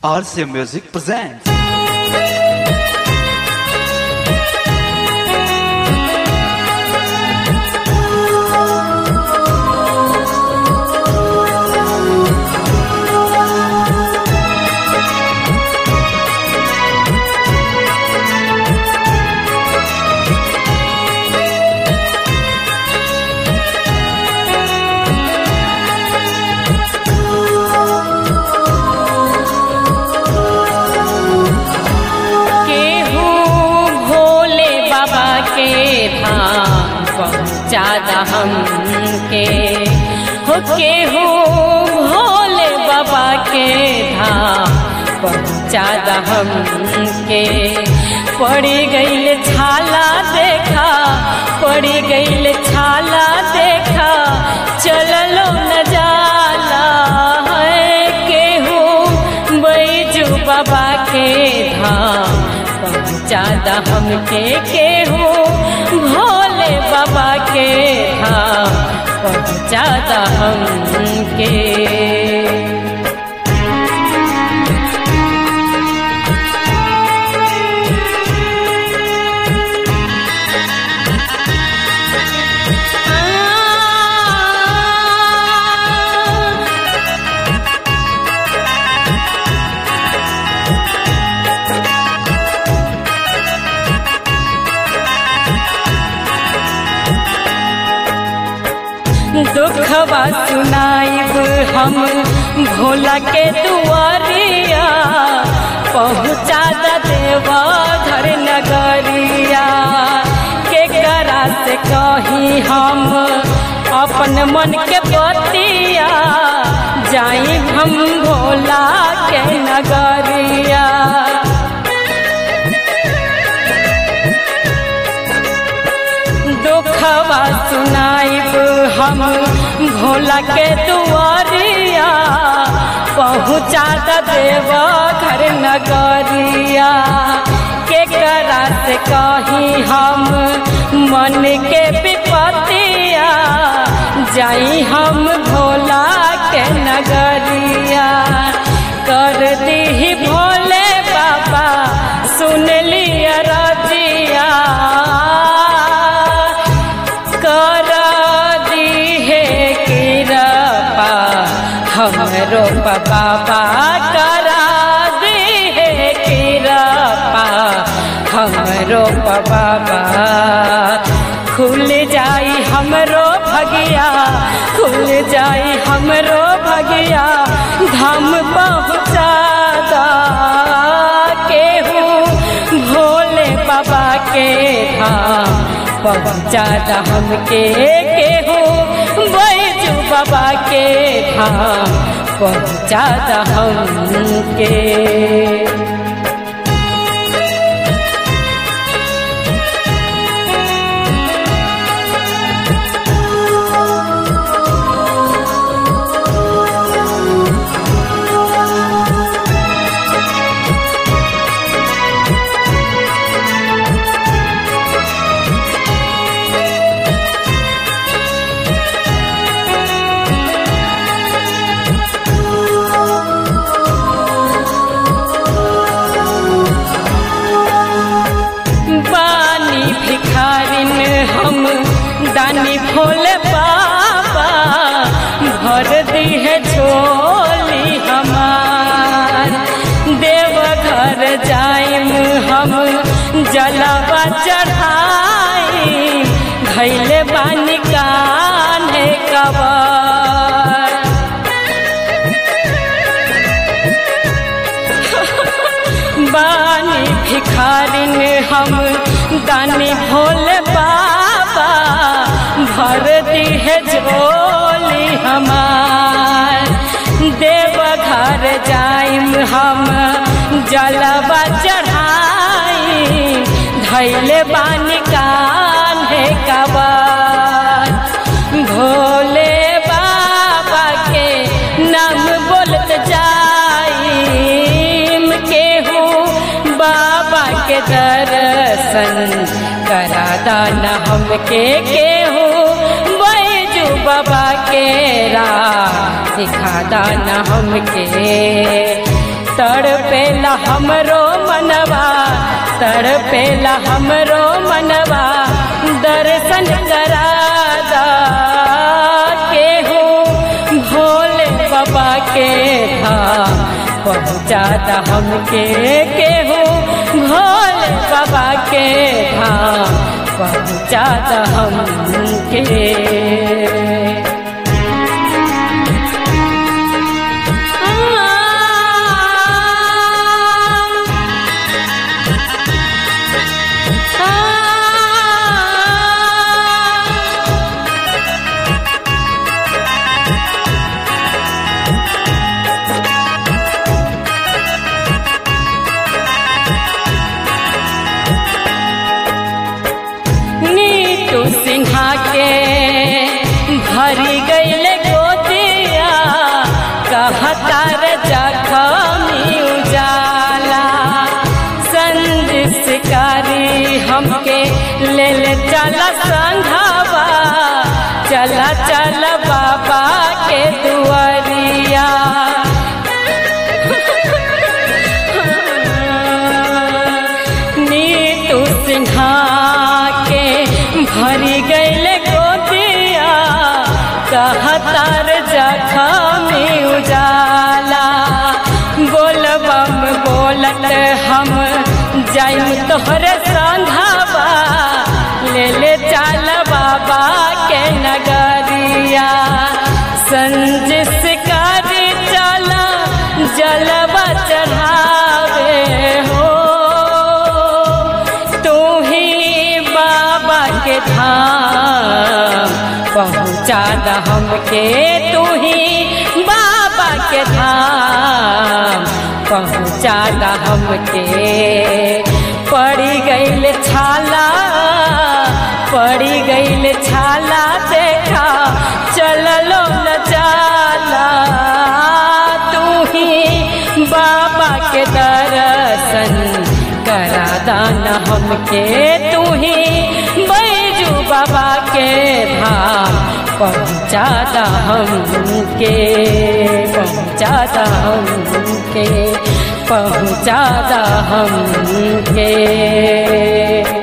RCA Music presents. केहू भोले बाबा के धाम पहुँचादा हमके हो केहू भोले बाबा के धाम पहुँचादा हमके पड़ी गईल छाला देखा पड़ी गईल छाला देखा चललो न जाला है केहू बैजू बाबा के धाम पहुँचादा हमके केहू भोले बाबा के धाम पहुँचादा हमके दुखवा सुनाइब हम भोला के दुआरिया पहुँचा द देवा घर नगरिया के करा से कही हम अपन मन के बतिया जाई हम भोला के नगरिया दुखवा सुनाइब हम भोला के दुआरिया पहुँचा द देव घर नगरिया के करा से कही हम मन के विपतिया जाई हम भोला के नगरिया कर दी भोले बाबा सुन लिया रजिया कर दिहे कृपा हमरो बाबा करा दिहे कृपा हमरो बाबा खुल जाई हमरो भगिया खुल जाई हमरो भगिया धाम पहुँचा दा केहू भोले बाबा के धाम पहुँचा दा हमके केहू बैजू बाबा के धाम पहुँचा दा हमके बानी भिखारिन हम दानी भोले बाबा भर दी है झोली हमार देव घर जाइम हम जलवा चढ़ाई धैले बानी कान्हे कबर बानी भिखारिन हम दानी भोले बाबा भर दी है झोली हमार देव घर जाइम हम जलवा चढ़ाई धैले बानी कान्हे कबर भोले बाबा के नाम बोलत जाइम केहू बाबा के दर्शन करा दाना हमके केहू बैजू बाबा के राह सिखा दाना हमके तड़पेला हमरो मनवा तड़पेला हमरो मनवा दर्शन करादा केहू भोले बाबा के धाम पहुँचाता हमके केहू भोले बाबा के धाम पहुँचाता हमके नीतू सिन्हा के भरी गईल गोदिया कहतार जखमी उजाला संजिसकारी हमके ले ले चला संघावा चला चल बाबा के दुआरिया नीतू सिन्हा के भरी गईल गोदिया कहतार जखमी उजाला बोलबम बोलत हम जाइम तोहरे संघावा ले ले चल बाबा के नगरिया संजिस कर चला जलवा चढ़ावे हो तू ही बाबा के धाम पहुँचा द हमके तू ही बाबा के धाम पहुँचा द हमके पड़ी गईल छाला पड़ी गईल छाला देखा चललो न जाला तू ही बाबा के दर्शन करा दाना हमके तू ही बैजू बाबा के धाम पहुँचा दा हमके पहुँचा दा हमके पहुँचा दा हमके